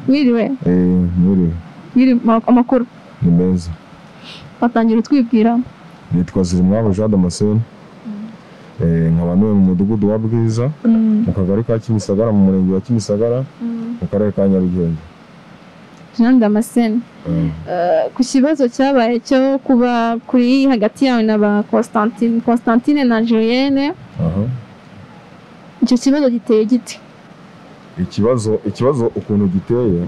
wiriwe Eh, nkuriwe wiri amakuru ni meza watangira utwibwira nitwa zirimwabo jean damascene Eh, nkaba ntuye mu mudugudu wa bwiza mu kagari ka kimisagara mu murenge wa kimisagara mu karere ka nyarugenge jean damascene Eh, Eh, ku kibazo cyabaye cyo kuba kuri hagati yawe na ba constantine constantine na julienne aha icyo kibazo giteye giti ikibazo ikibazo ukuntu giteye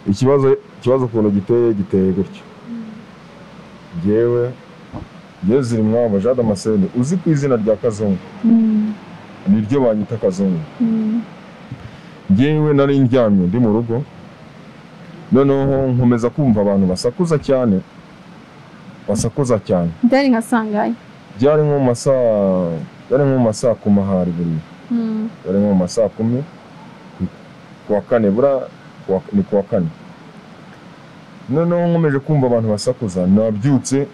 ikibazo ikibazo ukuntu giteye giteye gutyo yewe yewe ziri mwabo jean damascene uzi ku izina rya kazungu niryo banyita kazungu ngewe nari ndyamye ndi mu rugo noneho nkomeza kumva abantu basakuza cyane basakuza cyane byari nka sangaye byari nko mu masaa byari nko mu masaa kuma hari buriya Mm. yari nko mu ma saa kumi ku wa kane bura ku wa- ni ku wa kane noneho nkomeje kumva abantu basakuza nabyutse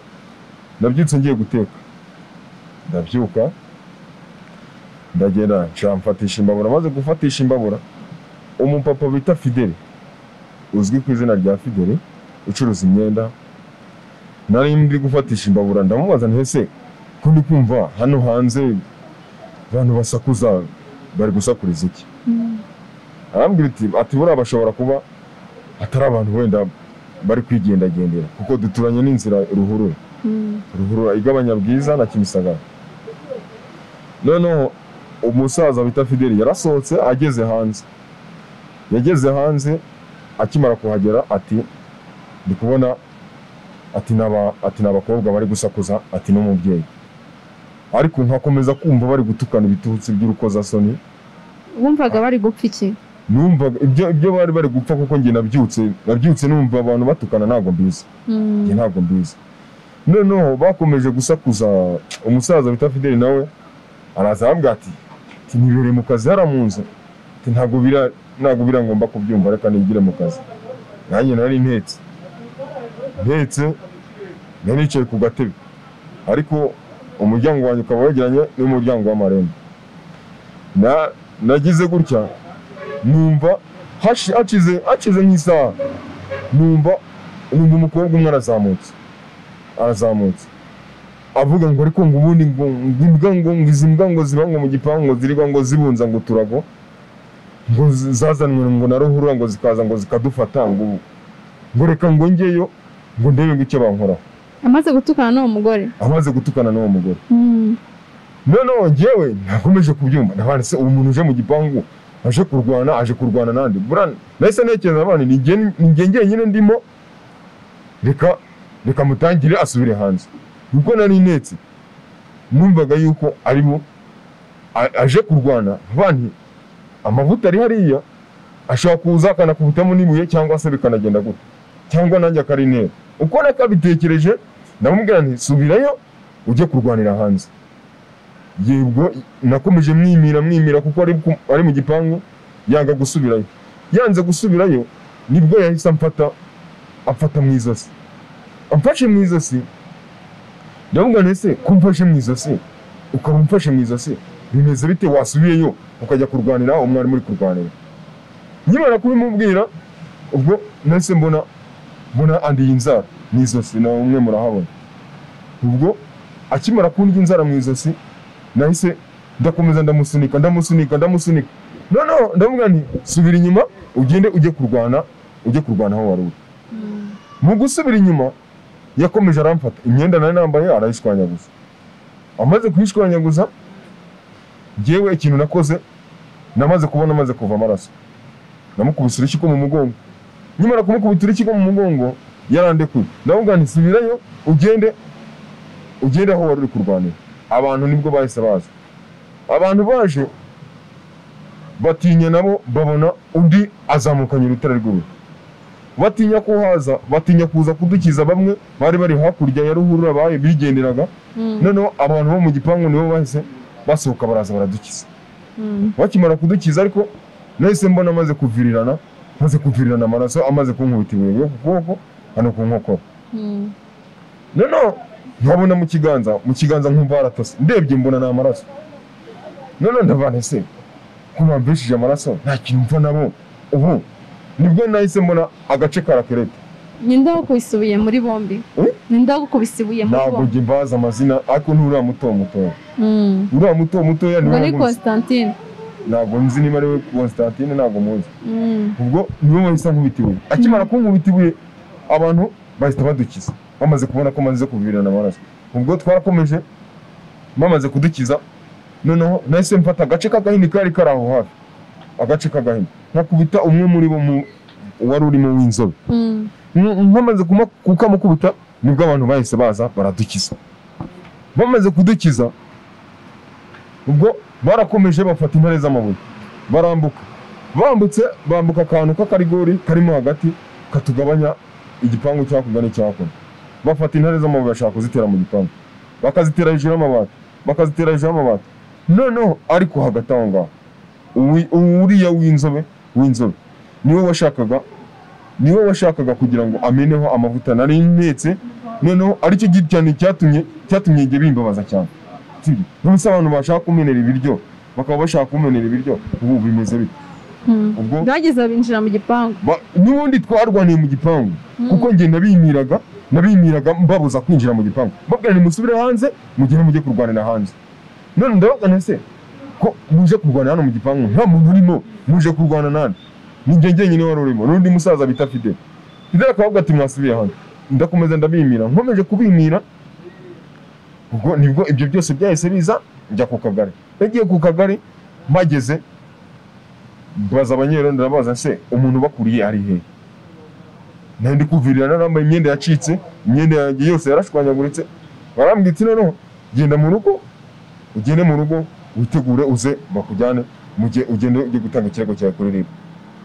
nabyutse ngiye guteka ndabyuka ndagenda nca mfatisha imbabura maze gufatisha imbabura umupapa bita fideli uzwi ku izina rya fideli ucuruza imyenda nari ndi gufatisha imbabura ndamubaza nti ese ko ndi kumva hano hanze abantu basakuza bari gusakuriza iki Mm. arambwira ati ati buriya bashobora kuba atari abantu wenda bari kwigendagendera kuko duturanye n'inzira ruhurura Mm. ruhurura igabanya bwiza na kimisagara noneho umusaza bita fideli yarasohotse ageze hanze yageze hanze akimara kuhagera ati ndi kubona ati n'aba- ati ni abakobwa bari gusakuza ati n'umubyeyi ariko nkakomeza kumva bari gutukana ibitutsi by'urukozasoni wumvaga bari gupfa iki numvaga ibyo ibyo bari bari gupfa kuko njye nabyutse nabyutse numva abantu batukana ntabwo mbizi Mm. njye ntabwo mbizi noneho bakomeje gusakuza umusaza bita fideli nawe araza arambwira ati ati nibereye mu kazi hariya mu nzu ati ntabwo bira ntabwo birangomba kubyumva reka nigire mu kazi nanjye nari ntetse ntetse nari nicaye ku gatebe ariko umuryango wanjye ukaba wegeranye n'umuryango w'amarembo Na- nagize gutya numva hashi- hakize hakize nk'isaha numva numva umukobwa umwe arazamutse arazamutse avuga ngo ariko ngo ubundi ngo ngo imbwa ngo ngo izi mbwa ngo ziba ngo mu gipangu ngo zirirwa ngo zibunza ngo uturago ngo zi- zazanwe ngo na ruhurura ngo zikaza ngo zikadufata ngo ubu. ngo reka ngo njyeyo ngo ndebe ngo icyo bankoraho amaze gutukana n'uwo mugore amaze gutukana n'uwo mugore Mm. noneho njyewe nakomeje kubyumva nabana se uwo muntu uje mu gipangu aje kurwana aje kurwana nandi buriya nahise ntekereza abana ni njye ni njye njyenyine ndimo reka reka mutangire asubire hanze kuko nari ntetse numvaga yuko ari bo a- aje kurwana banti amavuta ari hariya ashobora kuza akanakubitamo n'ibuye cyangwa se bikanagenda gutya cyangwa nanjye akarinera uko nakabitekereje ndamubwira nti subirayo ujye kurwanira hanze yebwo nakomeje mwimira mwimira kuko ari, ku- ari mu gipangu yanga gusubirayo yanze gusubirayo nibwo yahise amfata amfata mu izosi amfashe mu izosi ndavuga nti ese ko umfashe mu izosi ukaba umfashe mu izosi bimeze bite wasubiyeyo ukajya kurwanira aho mwari muri kurwanira nkimara kubimubwira ubwo nahise mbona mbona andiye inzara mu izosi na umwe murahabona ubwo akimara kundya inzara mu izosi nahise ndakomeza ndamusunika ndamusunika ndamusunika noneho ndavuga nti subira inyuma ugende ujye kurwana ujye kurwana aho wari uri mu gusubira inyuma yakomeje aramfata imyenda nari nambaye arayishwanyaguza amaze kuyishwanyaguza ngewe ikintu nakoze namaze kubona amaze kuva amaraso namukubise urukiko mu mugongo nyamara kumukubita urukiko mu mugongo yarandekuye ndavuga nti subirayo ugende ugende aho wari uri kurwanira abantu nibwo bahise baza abantu baje batinya nabo babona undi azamukanye urutare rw'ubu batinya ko haza batinya kuza kudukiza bamwe bari bari hakurya ya ruhurura baye bigenderaga Mm. noneho abantu bo mu gipangu nibo bahise basohoka baraza baradukiza Mm. bakimara kudukiza ariko nahise mbona amaze kuvirirana amaze kuvirirana amaraso amaze kunkubita ibuye ryo ku kuboko hano ku nkokora Mm. noneho nkabona mu kiganza mu kiganza nkumva haratose ndebye mbona ni amaraso noneho ndavana ese ko bambeshije amaraso nta kintu mva nabo ubu nibwo nahise mbona agace ka rakirete ninde wagukubise ibuye muri bombi Eh? ninde wagukubise ibuye muri ntabwo bombi njye mbazi amazina ariko n'uriya muto mutoya Mm. uriya muto mutoya ubwo niwe ni namuzi. constantine ntabwo nzi niba ari we constantine ntabwo muzi Mm. ubwo niwe wahise ankubita ibuye akimara kunkubita ibuye abantu bahita badukiza bamaze kubona ko maze kuvirana amaraso ubwo twarakomeje bamaze kudukiza noneho nahise mfata agace k'agahini kari kari aho hafi agace k'agahini nkakubita umwe muri bo mu- wari urimo w'inzobe Mm. Mm, bamaze kuma- kukamukubita nibwo abantu bahise baza baradukiza bamaze kudukiza ubwo barakomeje bafata intare z'amabuye barambuka bambutse bambuka akantu k'akarigori karimo hagati katugabanya igipangu cyakurwa n'icyakuno bafata intare z'amabuye bashaka kuzitera mu gipangu bakazitera hejuru y'amabati bakazitera hejuru y'amabati noneho ariko hagati aho ngaho uwi- uriya w'inzobe w'inzobe niwe washakaga niwe washakaga kugira ngo ameneho amavuta nari ntetse noneho aricyo gitane cyatumye cyatumye njye bimbabaza cyane sibyo n'ubusa abantu bashaka kumenera ibiryo bakaba bashaka kumenera ibiryo ubu bimeze bite Mm. ubwo bageze binjira mu gipangu ba- n'ubundi twarwaniye mu gipangu Mm. kuko njye nabimiraga nabimiraga mbabuza kwinjira mu gipangu babwira nimusubire hanze mugere mujye kurwanira hanze none ndabagana se ko muje kurwana hano mu gipangu nta muntu urimo muje kurwana nani ni njye njyenyine wari urimo n'undi musaza bita fide fide akavuga ati mwasubiye hano ndakomeza ndabimira nkomeje kubimira ubwo nibwo ibyo byose byahise biza njya ku kagari nagiye ku kagari mpageze mbaza abanyerondo ndabaza se umuntu bakuriye ari he nari ndi kuvirira nambaye imyenda yacitse imyenda yanjye yose yarashwanyaguritse barambwira ati noneho genda mu rugo ugende mu rugo witegure uze bakujyane mu gihe ugende ujye gutanga ikirego cyawe kuri ribu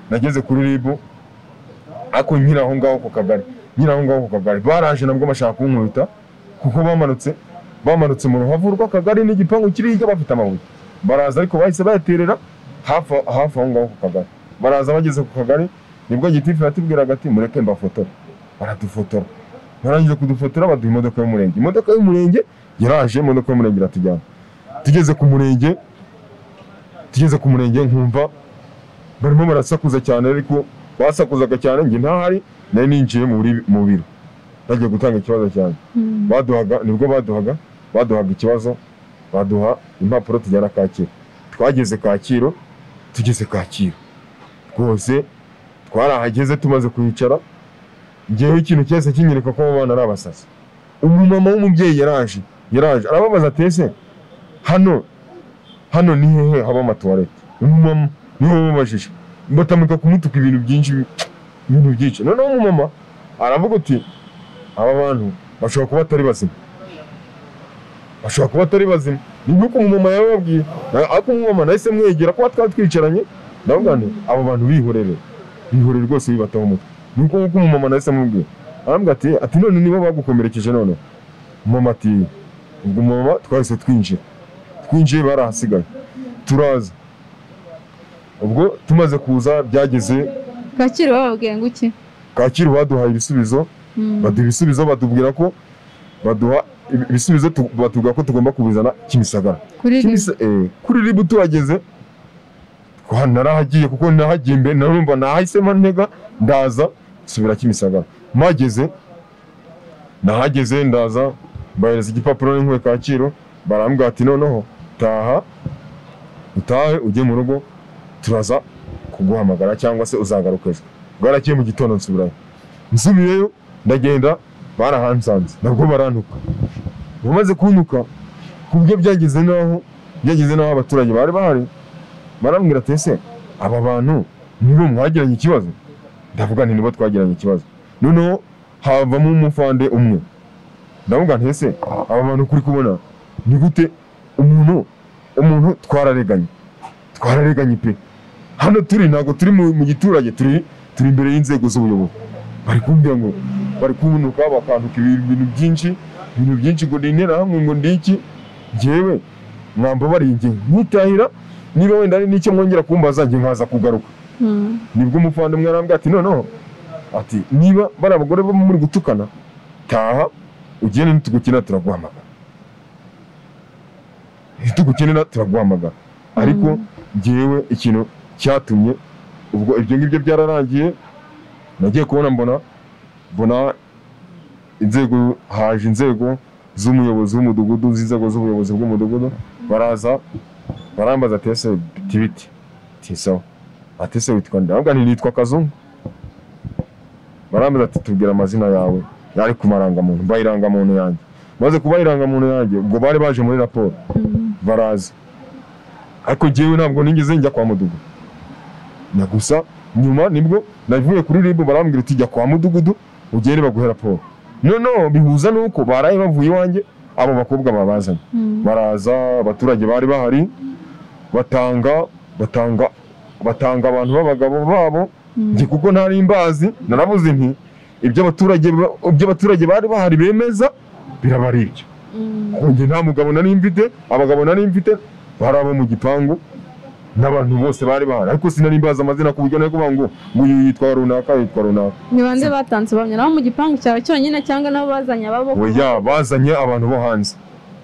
nageze kuri ribu ariko nkiri aho ngaho ku kagari nkiri aho ngaho ku kagari baraje nabwo bashaka kunkubita kuko bamanutse bamanutse mu ruhavu rw'akagari n'igipangu kiri hirya bafite amabuye baraza ariko bahise bayaterera hafi hafi aho ngaho ku kagari baraza bageze ku kagari nibwo gitifu yatubwiraga ati mureke mbafotora baradufotora barangije kudufotora baduha imodoka y'umurenge imodoka y'umurenge yaraje imodoka y'umurenge iratujyana tugeze ku murenge tugeze ku murenge nkumva barimo barasakuza cyane ariko basakuzaga cyane njye ntahari nari ninjiye mu biri- mu biro nagiye gutanga ikibazo cyane Mm. baduhaga nibwo baduhaga baduhaga ikibazo baduha impapuro tujyana kacyiru twageze kacyiru tugeze kacyiru rwose twarahageze tumaze kuhicara ngewe ikintu cyose kinyereka ko abo bana ari abasazi umumama w'umubyeyi yaraje yaraje arababaza ati ese hano hano ni hehe haba amatuwarete umumama niwe wababajije batamika kumutuka ibintu byinshi ibintu byinshi noneho umumama aravuga ati aba bantu bashobora kuba atari bazima bashobora kuba atari bazima ni nk'uko umumama yababwiye Na- ariko umumama nahise mwegera kuba twaba twicaranye ndavuga nti abo bantu bihorere bihorere rwose bibataho umutwe ni uko nk'uko umumama nahise amubwiye arambwira ati ati none nibo bagukomerekeje noneho umumama ati ubwo umumama twahise twinjira twinjiye barahasigaye turaza ubwo tumaze kuza byageze kacyiru bababwiye ngo iki kacyiru baduhaye ibisubizo Mm. baduha ibisubizo batubwira ko baduha ibi- ibisubizo tu- batubwira ko tugomba kubizana kimisagara kuri iri Kimisa- eh, kuri ribu tuhageze twa- narahagiye kuko nahagiye mbere narumva nahahisemo ntega ndaza nsubira kimisagara mpageze nahageze ndaza mbahereza igipapuro n'inkuye kacyiru barambwira ati noneho taha utahe ujye mu rugo turaza kuguhamagara cyangwa se uzagaruka ejo bwarakiye mu gitondo nsubirayo nsubiyeyo ndagenda barahansanze nabwo barantuka bamaze kuntuka ku buryo byageze n'aho byageze n'aho abaturage bari bahari barambwira ati ese aba bantu nibo mwagiranye ikibazo ndavuga nti nibo twagiranye ikibazo noneho havamo umufande umwe ndavuga nti ese aba bantu kuri kubona ni gute umuntu umuntu twarareganye twarareganye pe hano turi ntabwo turi mu mu giturage turi turi imbere y'inzego z'ubuyobozi bari kumbwira ngo bari kunuka bakantuka ibintu byinshi ibintu byinshi ngo ni interahamwe ngo ni iki njyewe mwambabaringe nkitahira niba wenda hari n'icyo mwongera kumbaza njye nkaza kugaruka Mm. nibwo umuvandimwe arambwira ati noneho ati niba bari abagore bo muri gutukana taha ugende nitugukina turaguhamagara nitugukenera turaguhamagara ariko Mm. ngewe ikintu cyatumye ubwo ibyo ngibyo byararangiye nagiye kubona mbona mbona inzego haje inzego z'umuyobozi w'umudugudu z'inzego z'ubuyobozi bw'umudugudu baraza barambaza tese biti biti ti sawa ati se witwa nde ahubwo nitwa kazungu barambaza ati tubwira amazina yawe yari ku marangamuntu mba irangamuntu yanjye maze kuba irangamuntu yanjye ubwo bari baje muri raporo baraza ariko njyewe ntabwo nigeze njya kwa mudugudu na gusa nyuma nibwo navuye kuri ribu barambwira ati jya kwa mudugudu ugende baguhe raporo noneho bihuza nuko baraye bavuye iwanjye abo bakobwa babazanye baraza abaturage bari bahari batanga batanga batanga abantu b'abagabo babo njye kuko ntari mbazi narabuze nti ibyo abaturage ba- ibyo abaturage bari bahari bemeza biraba ari ibyo Kuko njye nta mugabo nari mfite abagabo nari mfite bari abo mu gipangu n'abantu bose bari bahari ariko sinari mbazi amazina ku buryo nari kuvuga ngo ngo uyu yitwa runaka yitwa runaka ni bande batanze ubuhamya nabo mu gipangu cyawe cyonyine cyangwa nabo bazanye ababo oya bazanye abantu bo hanze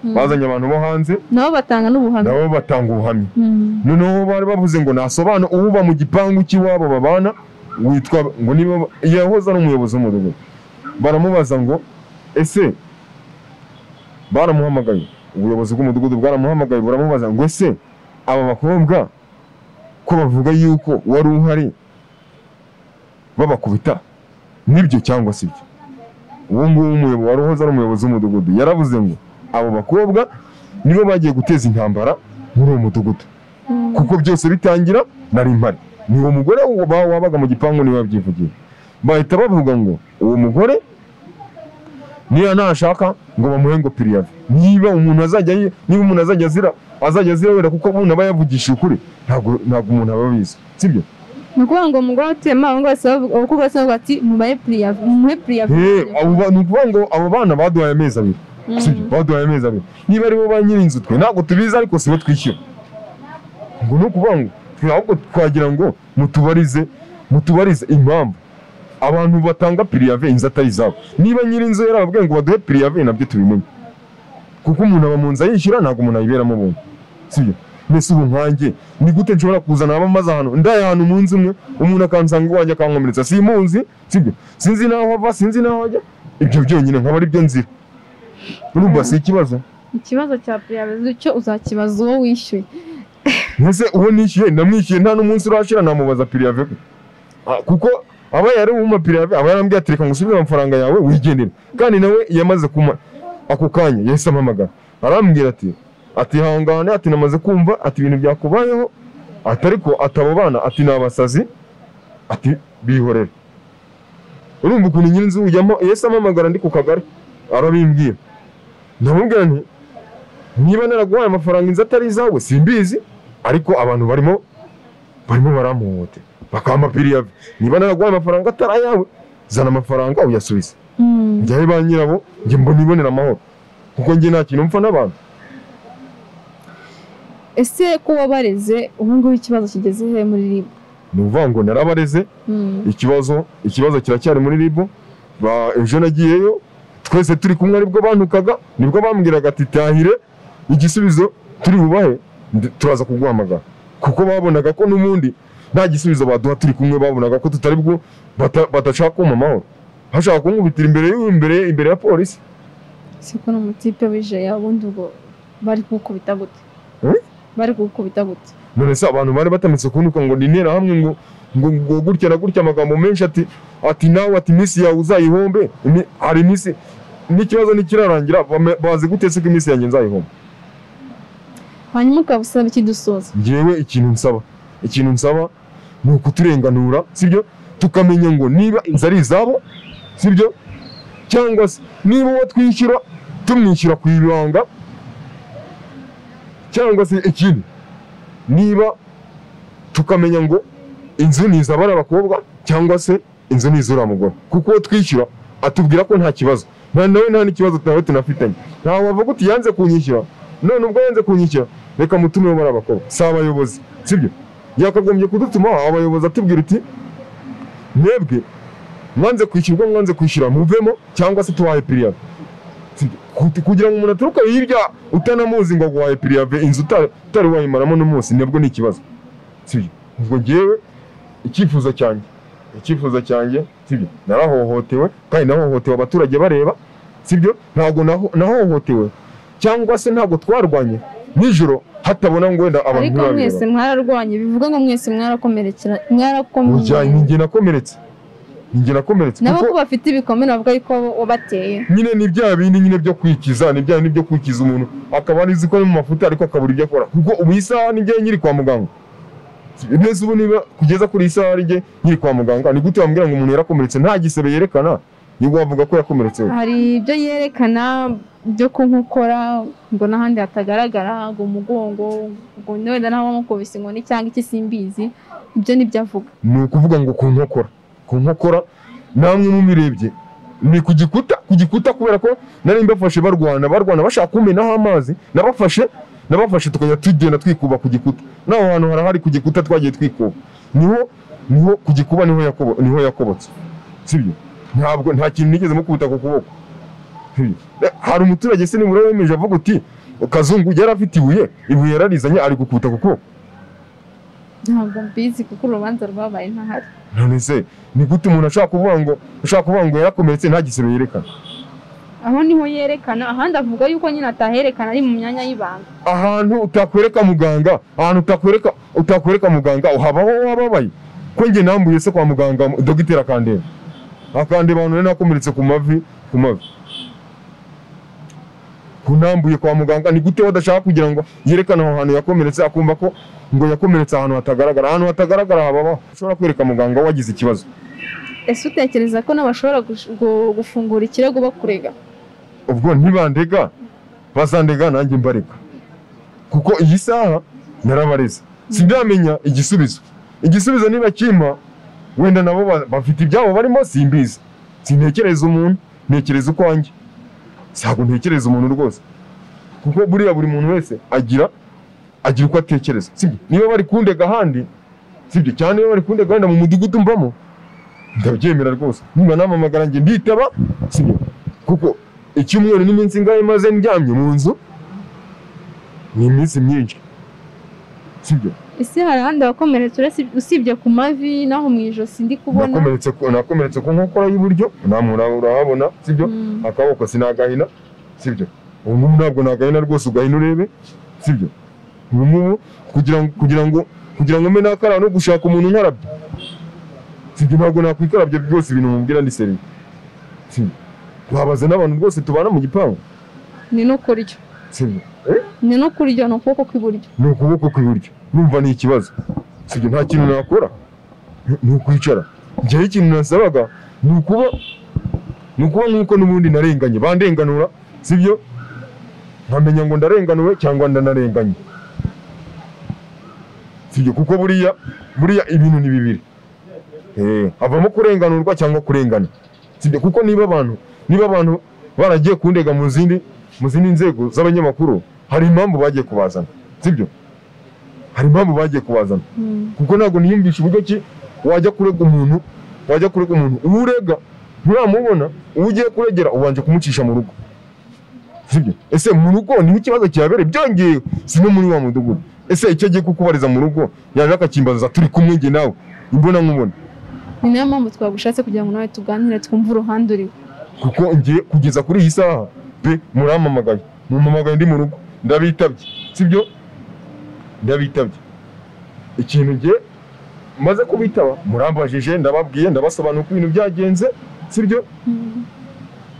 Mm. bazanye abantu bo hanze nabo batanga n'ubuhamya nabo batanga ubuhamya Mm. noneho bari bavuze ngo nasobanura uba mu gipangu cy'iwabo babana witwa ngo niba yahoze ari umuyobozi w'umudugudu baramubaza ngo ese baramuhamagaye ubuyobozi bw'umudugudu bwaramuhamagaye buramubaza ngo ese aba bakobwa ko bavuga yuko wari uhari babakubita nibyo cyangwa si byo uwo nguwo umuyobo- wari uhoze ari umuyobozi w'umudugudu yaravuze ngo abo bakobwa nibo bagiye guteza intambara muri uwo mudugudu Mm. kuko byose bitangira nari mpari ni uwo mugore wa- wabaga mu gipangu niwe wabyivugiye bahita bavuga ngo uwo mugore niba nashaka ngo bamuhe ngo piriyave niba umuntu azajya yi- niba umuntu azajya azira azajya azira wera kuko umuntu aba yavugishije ukuri ntabwo ntabwo umuntu aba abizi sibyo ni ukuvuga ngo umugore utema abahungu bose bavuga- abakobwa bose bavuga ati mubahe piriya muhe piriya Eh, abo ba- ni ukuvuga ngo abo bana baduhaye amezi abiri sibyo baduhaye amezi abiri niba ari bo ba nyir'inzu twe ntabwo tubizi ariko si bo twishyura ngo ni ukuvuga ngo twe ahubwo twagira ngo mutubarize mutubarize impamvu abantu batanga piriyave inzu atari izabo niba nyir'inzu yarababwiye ngo baduhe piriyave nabyo tubimenye kuko umuntu aba mu nzu ayishyura ntabwo umuntu ayiberamo buntu sibyo mbese ubu nkanjye ni gute nshobora kuzana abamaze ahantu ndaye ahantu mu nzu imwe umuntu akansanga iwanjye akankomeretsa simuzi sibyo sinzi n'aho ava sinzi n'aho ajya ibyo byonyine nkaba ari byo nzira urumva si ikibazo ikibazo cya piriya icyo uzakibaza uwo wishyuye mbese uwo nishyuye ndamwishyuye nta n'umunsi urashira namubaza piriyave pe. Ah, kuko aba yari wuma piriyave aba yarambwiye ati reka ngusubize amafaranga yawe wigendere kandi nawe yamaze kuma ako kanya yahise ampamagara arambwira ati ati hangane ati namaze kumva ati ibintu byakubayeho ati ariko ati abo bana ati ni abasazi ati bihorere urumva ukuntu nyir'inzu yamo yahise ampamagara ndi ku kagari arabimbwira ndamubwira nti niba naraguhaye amafaranga inzu atari izawe simbizi ariko abantu barimo barimo baramuhohotera bakampa piriya niba naraguhaye amafaranga atari ayawe zana amafaranga uyasubize Mm. njyayo ba nyirabo njye mbona ibonera amahoro kuko njye nta kintu mpfa n'abantu ese ko wabareze ubu ngubu ikibazo kigeze he muri ribu ni ukuvuga ngo narabareze Mm. ikibazo ikibazo kiracyari muri ribu Ba- ejo nagiyeyo twese turi kumwe aribwo bantukaga nibwo bambwiraga ati tahire igisubizo turi bubahe ndi- turaza kuguhamagara kuko babonaga ko n'ubundi nta gisubizo baduha turi kumwe babonaga ko tutari bwo bata- badashaka kumpa amahoro bashaka kunkubitira imbere y'u- imbere imbere ya polisi siko ni umutipe wije ya wundi ubwo bari kugukubita gute Eh? bari kugukubita gute none se abantu bari batamitse kunuka ngo ni interahamwe ngo ngo ngo gutya na gutya amagambo menshi ati ati nawe ati iminsi yawe uzayihombe imi- hari iminsi n'ikibazo nikirarangira bame- bazi gute se ko iminsi yanjye nzayihomba hanyuma ukaba usaba iki dusoza ngewe ikintu nsaba ikintu nsaba ni ukuturenganura sibyo tukamenya ngo niba inzu ari izabo sibyo cyangwa se niba uwo twishyura tumwishyura ku ibanga cyangwa se ikindi niba tukamenya ngo inzu ni izabari abakobwa cyangwa se inzu ni izura mugore kuko uwo twishyura atubwira ko nta kibazo nta nawe nta n'ikibazo nawe tunafitanye ntawe wavuga uti yanze kunyishyura none ubwo yanze kunyishyura reka mutumeho bari abakobwa si abayobozi sibyo yakagombye kudutuma abayobozi atubwira uti mwebwe mwanze kwishyurwa mwanze kwishyura muvemo cyangwa se tuwahe piriya kugira ngo umuntu aturuke hirya utanamuzi ngo aguhaye piriya inzu utari utari wayimaramo n'umunsi nabwo ni ikibazo sibyo ubwo ngewe icyifuzo cyanjye icyifuzo cyanjye sibyo narahohotewe kandi nahohotewe abaturage bareba sibyo ntabwo naho- nahohotewe cyangwa se ntabwo twarwanye nijoro hatabona ngo wenda abantu ariko ntibareba mwese mwararwanye bivuga ngo mwese mwarakomerekera Ujya- mwarakomerekera ni njye nakomeretse ni njye nakomeretse nabo kuko ko bafite ibikomere bavuga yuko wabateye nyine ni bya bindi nyine byo kwikiza ni bya bindi byo kwikiza umuntu akaba anizi ko ari mu mafuta ariko akabura ibyo akora kuko ubu iyi saha ni njye nyiri kwa muganga neza ubu niba kugeza kuri iyi saha ari njye nyiri kwa muganga ni gute wambwira ngo umuntu yarakomeretse nta gisebe yerekana nibwo wavuga ko yakomeretse we hari ibyo yerekana byo kunkokora ngo n'ahandi hatagaragara ngo umugongo ngo wenda nta wamukubise inkoni cyangwa iki simbizi ibyo nibyo avuga ni ukuvuga ngo ku nkokora ku nkokora namwe mubirebye ni ku gikuta ku gikuta kubera ko nari mbafashe barwana barwana bashaka kumenaho amazi nabafashe nabafashe tukajya tugenda twikuba ku gikuta n'aho hantu harahari ku gikuta twagiye twikuba niho niho ku gikuba niho yakobo niho yakobotse sibyo ntabwo nta kintu nigeze mukubita ku kuboko Sibyo? Eh, hari umuturage se nibura wemeje avuga uti kazungu yari afite ibuye ibuye yararizanye ari gukubita ku kuboko ntabwo mbizi kuko urubanza rwabaye ntahari none se ni gute umuntu ashaka kuvuga ngo ashaka kuvuga ngo yarakomeretse nta gisebe yerekana aho niho yerekana ahandi avuga yuko nyine ataherekana ari mu myanya y'ibanga ahantu utakwereka muganga ahantu utakwereka utakwereka muganga uhabaho wababaye ko njye nambuye se kwa muganga dogiteri akandeba akandeba abantu nari nakomeretse ku mavi ku mavi kunambuye kwa muganga ni gute badashaka kugira ngo yerekane aho hantu yakomeretse akumva ko ngo yakomeretse ahantu hatagaragara ahantu hatagaragara hababaho ushobora kwereka muganga wagize ikibazo ese utekereza ko nabo bashobora gush- gu- gufungura ikirego bakurega ubwo ntibandega bazandega nanjye mbareka kuko iyi saha narabareze sindamenya igisubizo igisubizo niba kimpa wenda nabo ba- bafite ibyabo barimo simbizi sintekereza umuntu ntekereza ukwanjye ntabwo ntekereza umuntu rwose kuko buriya buri muntu wese agira agira uko atekereza sibyo niba bari kundega ahandi sibyo cyane niba bari kundega wenda mu mudugudu mbamo ndabyemera rwose niba namamagara njye nditaba sibyo kuko icyumweru n'iminsi ingahe maze ndyamye mu nzu ni iminsi myinshi sibyo ese hari ahandi wakomeretse uretse- usibye ku mavi n'aho mu ijosi ndi kubona nakomeretse ku- nakomeretse ku nkokora y'iburyo namwe ura- urahabona sibyo Mm. akaboko sinagahina sibyo ubu ngubu ntabwo nagahina rwose ugahina urebe sibyo ubu ngubu kugira ngo kugira ngo kugira ngo mbe nakara no gushaka umuntu nkarabye sibyo ntabwo nakwikarabya byose ibintu mubwira ndi seriye sibyo wabaze n'abantu rwose tubana mu gipangu ni no kurya sibyo ni no kurya ni ukuboko kw'iburyo ni ukuboko kw'iburyo numva ni ikibazo sibyo nta kintu nakora ni- ni ukwicara njyewe ikintu nasabaga ni ukuba ni ukuba nk'uko n'ubundi narenganye bandenganura sibyo nkamenya ngo ndarenganuwe cyangwa ndanarenganye sibyo kuko buriya buriya ibintu ni bibiri Eh, havamo kurenganurwa cyangwa kurengana sibyo kuko niba abantu niba abantu baragiye kundega mu zindi mu zindi nzego z'abanyamakuru hari impamvu bagiye kubazana sibyo hari impamvu bagiye kubazana kuko ntabwo niyumvisha uburyo ki wajya kurega umuntu wajya kurega umuntu uwo urega nturamubona uwo ugiye kuregera ubanje kumucisha mu rugo sibyo ese mu rugo niho ikibazo kihabereye byongeye si no muri wa mudugudu ese icyo agiye kukubariza mu rugo yaje akakimbaza turi kumwe njye nawe imbona nkubona ni nayo mpamvu twagushatse kugira ngo nawe tuganire twumve uruhande uriho kuko ngiye kugeza kuri iyi saha pe muramamagaye mumpamagaye ndi mu rugo ndabitabye sibyo ndabitabye ikintu ngiye maze kubitaba murambajije ndababwiye ndabasobanura uko ibintu byagenze sibyo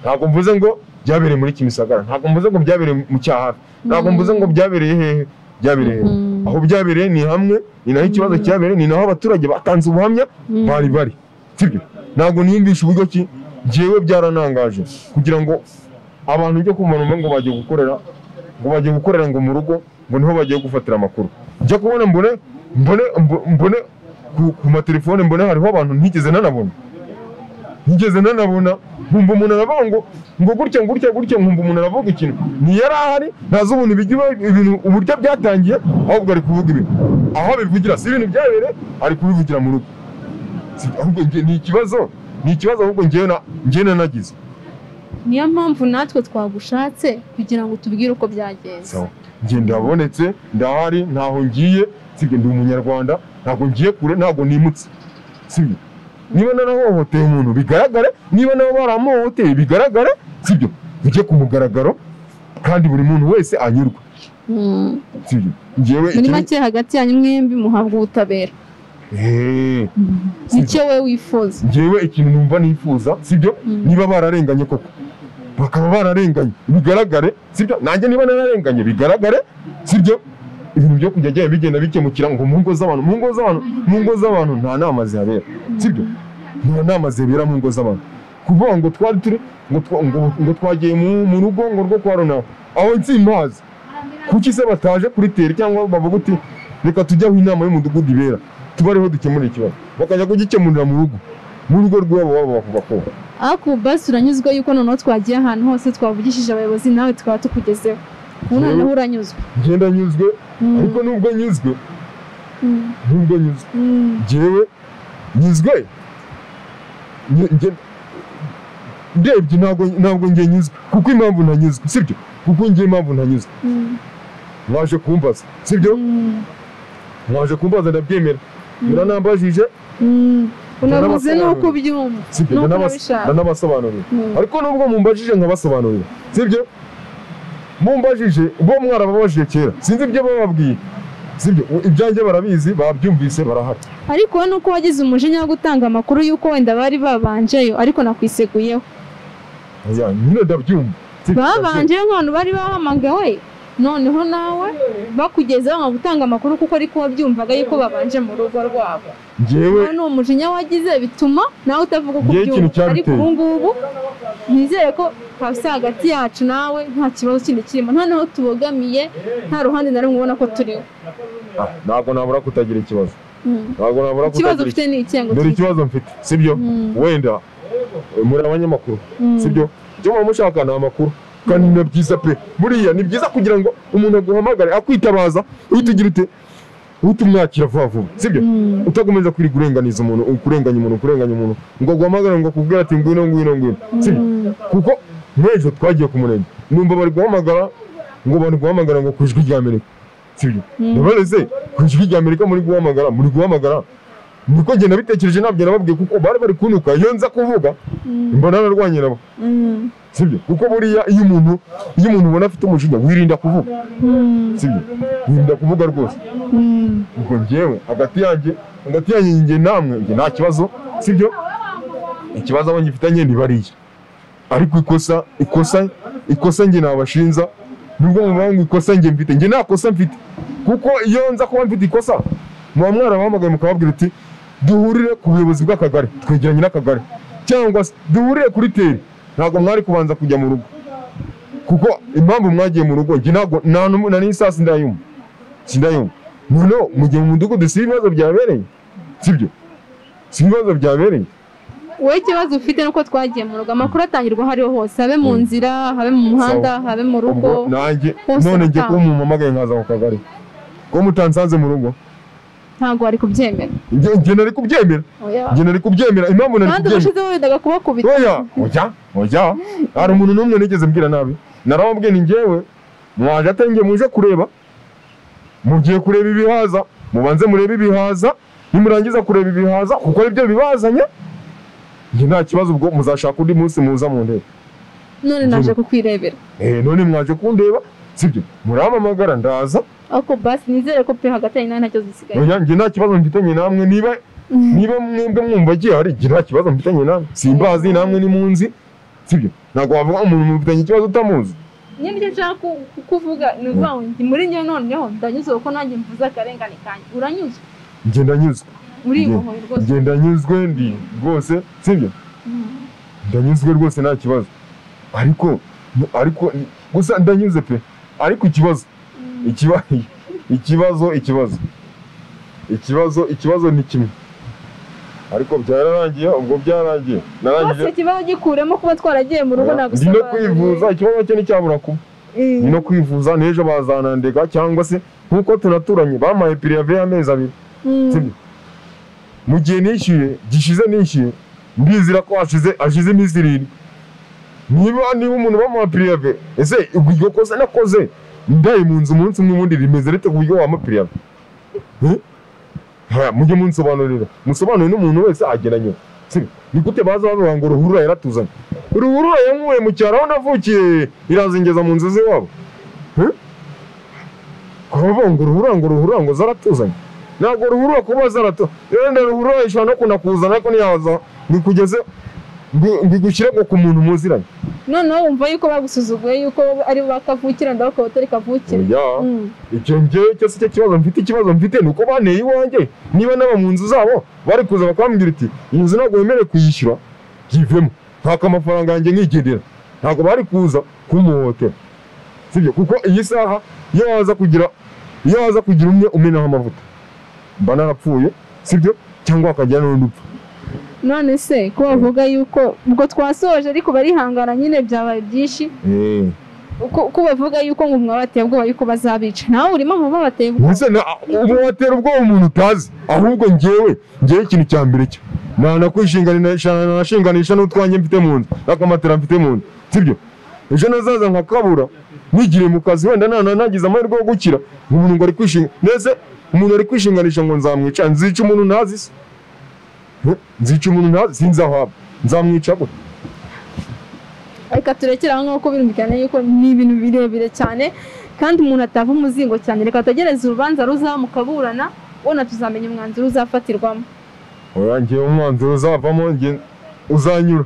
ntabwo mvuze ngo byabereye muri kimisagara ntabwo mvuze ngo byabereye mu cyahafi ntabwo mvuze ngo byabereye hehe byabereye hehe Mm. aho byabereye ni hamwe ni naho ikibazo Mm. cyabereye ni naho abaturage batanze ubuhamya Mm. bari bari sibyo ntabwo niyumvisha uburyo ki njyewe byaranangaje kugira ngo abantu byo kumanuma ngo bagiye gukorera ngo bagiye gukorera ngo mu rugo ngo niho bagiye gufatira amakuru njya kubona mbone mbone mbo- mbone ku, ku matelefone mbone hariho abantu ntigeze nanabona ntigeze nanabona nkumva umuntu aravuga ngo ngo gutya gutya gutya nkumva umuntu aravuga ikintu ntiyari ahari ntazi ubuntu ibijya biba- ibintu uburyo byatangiye ahubwo ari kuvuga ibintu aho abivugira si ibintu byabereye ari kubivugira mu rugo Si- ahubwo njye- ni ikibazo ni ikibazo ahubwo njyewe na- njyewe nanagize niyo mpamvu natwe twagushatse kugira ngo tubwire uko byagenze sawa njye ndabonetse ndahari ntaho ngiye sibyo ndi umunyarwanda ntabwo ngiye kure ntabwo nimutse sibyo niba narahohoteye umuntu bigaragare niba nabo baramuhohoteye bigaragare sibyo bijye ku mugaragaro kandi buri muntu wese anyurwe Mm. sibyo ngewe muri icyo- make hagati yanyu mwembi muhabwa ubutabera Eh, nicyo we wifuza ngewe ikintu numva nifuza sibyo Mm. niba bararenganye koko bakaba bararenganye bigaragare sibyo nanjye niba nararenganye bigaragare sibyo ibintu byo kujya agenda bigenda bikemukira ngo mu ngo z'abantu mu ngo z'abantu mu ngo z'abantu nta nama zihabera sibyo nta nama zibera mu ngo z'abantu kuvuga ngo twari turi ngo twa- ngo- ngo twagiye mu mu rugo ngo rwo kwa ronawe aho nsimazi kuki se bataje kuritera cyangwa bavuga uti reka tujye aho inama y'umudugudu ibera tuba ariho dukemura ikibazo bakajya kugikemurira mu rugo mu rugo rw'iwabo baba bakubakora ariko basi uranyuzwe yuko noneho twagiye ahantu hose twavugishije abayobozi nawe tukaba tukugezeho ubu Yewe. noneho uranyuzwe ngenda nyuzwe Mm, ariko nubwo nyuzwe mm, nubwo nyuzwe mm. ngewe nyuzwe nge- nge- ndebye ntabwo ntabwo nge nyuzwe kuko impamvu ntanyuzwe sibyo kuko nge impamvu ntanyuzwe Mm, mwaje kumbaza sibyo mm, mwaje kumbaza ndabyemera Mm. muranambajije mm. unavuze Ndanabasobanurira. nuko ubyumva sibyo nuko ndanabas- urabishaka ndanabasobanurira Mm. ariko nubwo mumbajije nkabasobanurira sibyo mumbajije bo mwarababajije kera sinzi ibyo bababwiye sibyo u- ibyanjye barabizi babyumvise barahari ariko wowe nuko wagize umujinya wo gutanga amakuru yuko wenda bari babanjeyo ariko nakwiseguyeho Oya, nyine ndabyumva Sibyo, ndabyumva. babanjeyo nk'abantu bari bahamagawe noneho nawe bakugezeho nka gutanga amakuru kuko ariko wabyumvaga yuko babanje mu rugo rwabo njyewe none uwo mujinya wagize bituma nawe utavuga uko Ngewe ikintu ubyumva ariko cyabiteye. ubu ngubu nizere ko hasi hagati yacu nawe nta kibazo kindi kirimo noneho tubogamiye nta ruhande na rumwe ubona ko turiho ah, ntabwo nabura kutagira ikibazo Mm. ntabwo nabura ikibazo kutagira ufite ni icyengo dore ikibazo mfite sibyo Mm. wenda eh, muri abanyamakuru Mm. sibyo icyo muba mushaka ni amakuru kandi ni byiza pe buriya ni byiza kugira ngo umuntu aguhamagare akwitabaza uhita ugira ute uhita umwakira vuba vuba sibyo Mm. utakomeza kwirirwa urenganiza umuntu kurenganya umuntu kurenganya umuntu ngo aguhamagare ngo akubwire ati ngwino ngwino ngwino sibyo Mm. kuko nk'ejo twagiye ku murenge numva bari guhamagara ngo bari guhamagara ngo ku ijwi rya amerika sibyo Mm. ndabareze ku ijwi rya amerika muri guhamagara muri guhamagara niko njye nabitekereje nabyo nababwiye kuko bari bari kunuka iyo nza kuvuga Mm. mbona narwanye nabo Mm. sibyo kuko buriya iyo umuntu iyo umuntu ubona afite umujinya wirinda kuvuga Mm. sibyo wirinda kuvuga rwose Mm. ubwo njyewe hagati yanjye hagati yanjye njye namwe njye nta kibazo sibyo ikibazo abo ngifitanye ni bariya ariko ikosa ikosa ikosa njye nabashinza nubwo muvuga ngo ikosa njye mfite njye nta kosa mfite kuko iyo nza kuba mfite ikosa muba mwarabahamagaye mukababwira uti duhurire ku buyobozi bw'akagari twegeranye n'akagari cyangwa se duhurire kuri teri ntabwo mwari kubanza kujya mu rugo kuko impamvu mwagiye mu rugo njye ntabwo nta n'umwe- na n'isasi ndayumva sindayumva noneho mu gihe mu mudugudu si ibibazo byabereye sibyo si ibibazo byabereye wowe ikibazo ufite nuko twagiye mu rugo amakuru atangirwa aho ariho hose habe mu nzira habe mu muhanda habe mu rugo ubwo nanjye hose none njye kuba gutanga. umumamagaye nkaza ku kagari ko mutansanze mu rugo ntabwo wari kubyemera njye njye nari kubyemera Oya. njye nari kubyemera impamvu nari kandi kubyemera ubushizeho wendaga kubakubita oya oya oya hari umuntu n'umwe nigeze mbwira nabi narababwiye ni njyewe mwaje atari njye muje kureba mugiye kureba ibihaza mubanze murebe ibihaza nimurangiza kureba ibihaza kuko aribyo bibazanye njye nta kibazo ubwo muzashaka undi munsi muza mu ntebe none naje kukwirebera Eh, none mwaje kundeba sibyo muramamagara ndaza ariko basi nizere ko pe hagati yanyu nawe nta kibazo gisigaye oya njye nta kibazo mfitanye namwe niba niba mwebwe mwumva gihari njye nta kibazo mfitanye namwe simbazi namwe nimunzi sibyo ntabwo wavuga umuntu mufitanye ikibazo utamuzi nyine ibyo nshaka ku- ku- kuvuga ni ukuvuga ngo ndi muri njye noneho ndanyuzwe kuko nanjye mvuze akarengane kanjye uranyuzwe njye ndanyuzwe uribohoye rwose njye ndanyuzwe ndi rwose sibyo Mm. ndanyuzwe rwose nta kibazo ariko ariko gusa ndanyuze pe ariko ikibazo ikiba- ikibazo ikibazo ikibazo ikibazo ni kimwe ariko byararangiye ubwo byararangiye narangije rwose ikibazo gikuremo kuba twaragiye mu rugo ndi no nagusobanuriye kwivuza ikibazo cye nticyabura kuba Eh. ni no kwivuza n'ejo bazanandega cyangwa se nk'uko tunaturanye bampaye pirive y'amezi abiri Mm. sibyo mu gihe nishyuye gishize nishyuye mbizira ko hashize hashize iminsi irindwi niba niba umuntu bamuha pirive ese iryo kosa nakoze ndaye mu nzu umunsi umwe ubundi rimeze rite ku buryo wamuha pirive Eh? haya mujye munsobanurira musobanure n'umuntu wese agena nyuma Sibyo? ni gute baza babanga uruhurura yaratuzanye uruhurura yankuye mu cyaro aho navukiye irazingeza mu nzu z'iwabo Eh? kuba bonga uruhurura ngo uruhurura ngo zaratuzanye ntabwo ruhurura kuba zaratu wenda ruhurura ishobora no kunda kuzana ariko ntiyaza ngikugeze ngigushyire ngo ku muntu muziranye noneho wumva yuko bagusuzuguye yuko ari bo bakavukira ndaho ukaba utari kavukira Oya. Mm. icyo ngewe cyo si cyo kibazo mfite ikibazo mfite ni uko banteye iwanjye niba n'aba mu nzu zabo bari kuza bakambwira iti iyi nzu ntabwo wemerewe kuyishyura yivemo ntako amafaranga yanjye nkigendera ntabwo bari kuza kumuhohotera sibyo kuko iyi saha iyo waza kugira iyo waza kugira umwe umenaho amavuta mba narapfuye sibyo cyangwa hakagira n'undi upfa none se ko bavuga yuko ubwo twasoje ariko barihangana nyine byabaye byinshi Eh, ko ko bavuga yuko ngo mwabateye ubwoba yuko bazabica nawe urimo mu babateye ubwoba ubuse na- ubu watera ubwoba umuntu utazi ahubwo ngewe ngewe ikintu cya mbere cyo nanakwishinganisha n'utwanjye mfite mu nzu n'akamatera mfite mu nzu sibyo ejo nazaza nkakabura nigiriye mu kazi wenda nana nagize amahirwe yo gukira umuntu ngo ari kwishinga mbese umuntu ari kwishinganisha ngo nzamwica nzica umuntu ntazi se Eh, nzica umuntu ntazi sinzi aho aba nzamwica gute reka turekere aho nk'uko birumvikana yuko ni ibintu birebire cyane kandi umuntu atava umuzingo cyane reka tugereze urubanza ruzamukaburana ubona tuzamenya umwanzuro uzafatirwamo urangiye umwanzuro uzavamo nge- uzanyura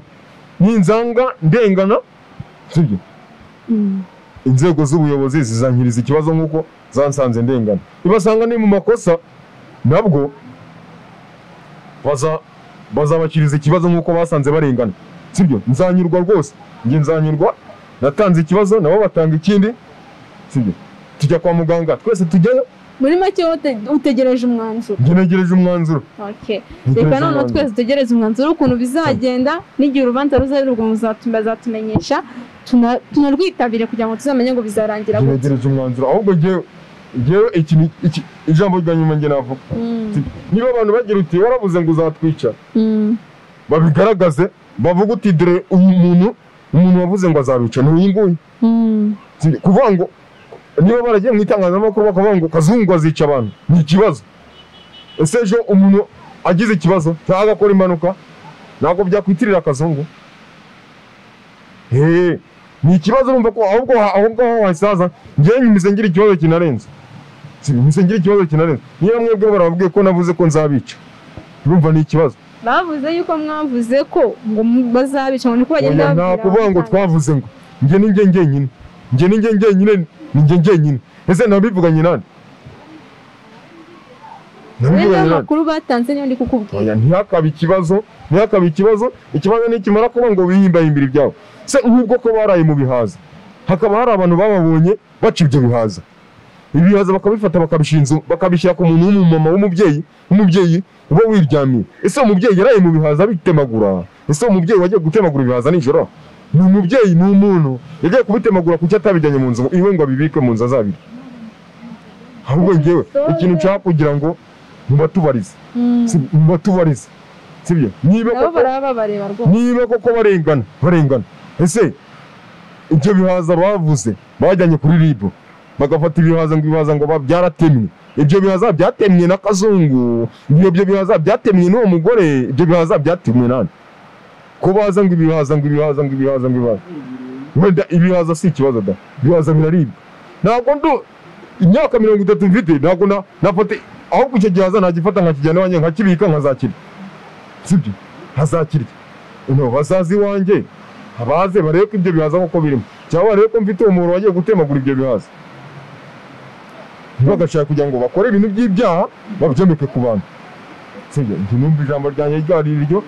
ninzanga ndengana sibyo inzego z'ubuyobozi zizankiriza ikibazo nk'uko zansanze ndengana ibasanga ni mu makosa nabwo baza bazabakiriza ikibazo nk'uko basanze barengana sibyo nzanyurwa rwose njye nzanyurwa natanze ikibazo nabo batanga ikindi sibyo tujya kwa muganga twese tujyayo muri make wote- utegereje umwanzuro njye negereje umwanzuro Okay. Ntegereje reka noneho umwanzuro. twese dutegereze umwanzuro w'ukuntu bizagenda n'igihe urubanza ruzarurwa muzatumenyesha tuna- tunarwitabire kugira ngo tuzamenye ngo bizarangira njye gute negereje umwanzuro ahubwo njyewe njyewe iki ni- iki- ijambo rya nyuma njye navuga Mm, Sibyo? niba abantu bagira uti warabuze ngo uzatwica mm. babigaragaze bavuga uti dore uyu muntu umuntu wavuze ngo azabica ni uyu nguyu Mm. Si- kuvuga ngo niba baragiye mu itangazamakuru bakavuga ngo kazungu azica abantu ni ikibazo ese ejo umuntu agize ikibazo cyangwa agakora impanuka ntabwo byakwitirira akazungu Hey, ni ikibazo urumva ko ahubwo ha- aho ngaho hahise haza njyewe nyumize ngira ikibazo kinarenze Si, nyumize ngira ikibazo kinarenze niba mwebwe barababwiye ko navuze ko nzabica urumva ni ikibazo bavuze yuko mwavuze ko ngo mu- bazabica ngo niko bagenda Oya, nta kuvuga ngo twavuze ngo njye ni njye njyenyine njye ni njye njyenyine ni njye njyenyine ese nabivuganye nande rero nabivuganye nande amakuru batanze niyo ndi kukubwira Oya, ntihakabe ikibazo ntihakabe ikibazo ikibazo nikimara kuba ngo wihimbahimbira ibyabo se nk'ubwo ko baraye mu bihaza hakaba hari abantu bababonye baca ibyo bihaza ibihaza bakabifata bakabishinzu bakabishyira ku muntu w'umumama w'umubyeyi w'umubyeyi uba wiryamiye ese umubyeyi yaraye mu bihaza abitemagura ese umubyeyi wagiye gutemagura ibihaza nijoro ni umubyeyi ni umuntu yagiye kubitemagura kuko atabijyanye mu nzu ngo- iwe ngo abibike mu nzu azabirya ahubwo ngewe ikintu nshaka kugira ngo mubatubarize Mm. Si- mubatubarize sibyo niba nabo koko baraba bareba rwose niba koko barengana barengana ese ibyo bihaza bavuze bajyanye kuri ribu bagafata ibihaza ngo ibihaza ngo ba- byaratemwe ibyo bihaza byatemwe na kazungu ibyo bihaza byatemwe n'uwo mugore ibyo bihaza byatemwe nani ko baza ngo ibihaza ngo ibihaza ngo ibihaza ngo ibihaza wenda ibihaza si ikibazo da ibihaza biraribwa ntabwo ndu imyaka mirongo itatu mfite ntabwo na- nafata ahubwo icyo gihaza nagifata nkakijyana iwanjye nkakibika nkazakirya sibyo nkazakirya no bazazi iwanjye abaze barebe ko ibyo bihaza koko birimo cyangwa barebe ko mfite umuntu wagiye gutemagura ibyo bihaza bagashaka kugira ngo bakore ibintu by'ibyaha babyomeke ku bantu sibyo njye numva ijambo ryanjye ryari iryo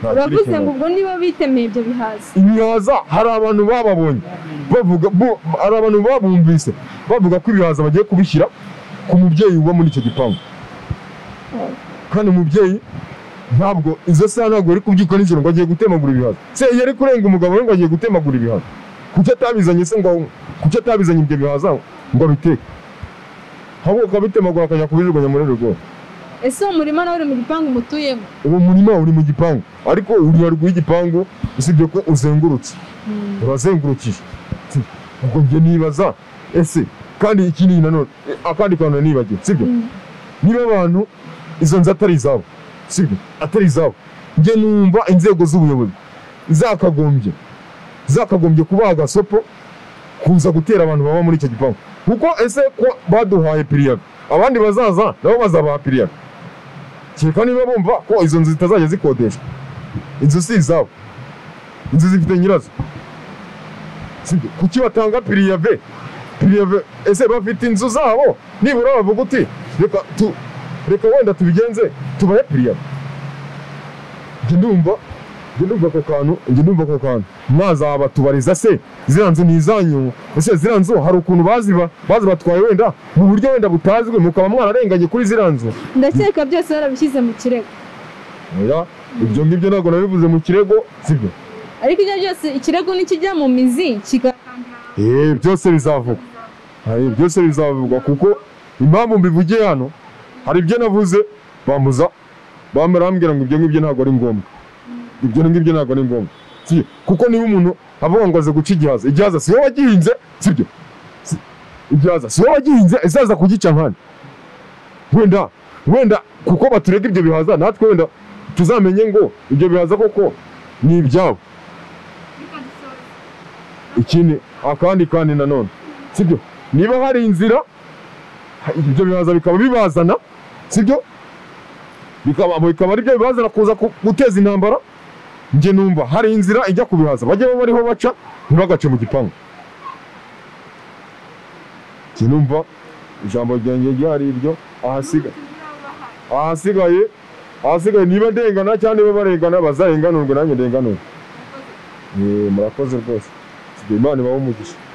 nta kindi uravuze kintu. ngo ubwo niba bitemeye ibyo bihaza ibihaza hari abantu bababonye bavuga bo- hari abantu babumvise bavuga ko ibihaza bagiye kubishyira ku mubyeyi uba muri icyo gipangu kandi umubyeyi ntabwo izo saha ntabwo yari kubyuka nijoro ngo agiye gutemagura ibihaza se yari kurenga umugabo we ngo agiye gutemagura ibihaza kuki atabizanye se ngo kuki atabizanye ibyo bihaza ngo abiteke ahubwo akabitemagura akajya kubijugunya muri rugo ese uwo murima nawe uri mu gipangu mutuyemo uwo murima uri mu gipangu ariko uri haruguru y'igipangu usibye ko uzengurutse Mm. urazengurukije Si, ubwo njye nibaza ese kandi ikindi nanone eh, akandi kantu nibagiwe sibyo Mm. niba abantu izo nzu atari izabo sibyo atari izabo njye numva inzego z'ubuyobozi zakagombye zakagombye kubaha agasopo kuza gutera abantu baba muri icyo gipangu kuko ese ko baduhaye piriyaga abandi bazaza nabo bazabaha piriyaga kereka niba bumva ko izo nzu zitazajya zikodeshwa inzu si izabo inzu zifite nyirazo sibyo kuki batanga piriyave piriyave ese bafite inzu zabo nibura bavuga uti reka tu reka wenda tubigenze tubahe piriyave njye ndumva njye ndumva ako kantu njye ndumva ako kantu mwazaba tubariza se ziriya nzu ni izanyu ese ziriya nzu hari ukuntu baziba bazibatwaye wenda mu buryo wenda butazwi mukaba mwararenganye kuri ziriya nzu ndakeka byose barabishyize mu kirego oya ibyo ngibyo ntabwo nabivuze mu kirego sibyo ariko ibyo byose ikirego nikijya mu mizi kigakanga Eh, byose bizavuga hari byose bizavugwa kuko impamvu mbivugiye hano hari ibyo navuze bambuza barambwira ngo ibyo ngibyo ntabwo ari ngombwa ibyo ngibyo ntabwo ari ngombwa Si- kuko niba umuntu avuga ngo aze guca igihaza igihaza si wowe wagihinze sibyo Si- igihaza si wowe wagihinze azaza kugica nkani wenda wenda kuko baturega ibyo bihaza natwe wenda tuzamenye ngo ibyo bihaza koko ni ibyabo ikindi akandi kandi nanone sibyo niba hari inzira ha- ibyo bihaza bikaba bibazana sibyo bikaba abo bikaba ari byo bibazana kuza ku- guteza intambara njye numva hari inzira ijya kubihaza bajye baba bariho baca ntibagace mu gipangu njye numva ijambo ryanjye ryari iryo ahasiga ahasigaye ahasigaye niba ndengana cyangwa niba barengana bazarenganurwe nanjye ndenganurwe Eh, murakoze rwose Sibyo, imana ibahe umugisha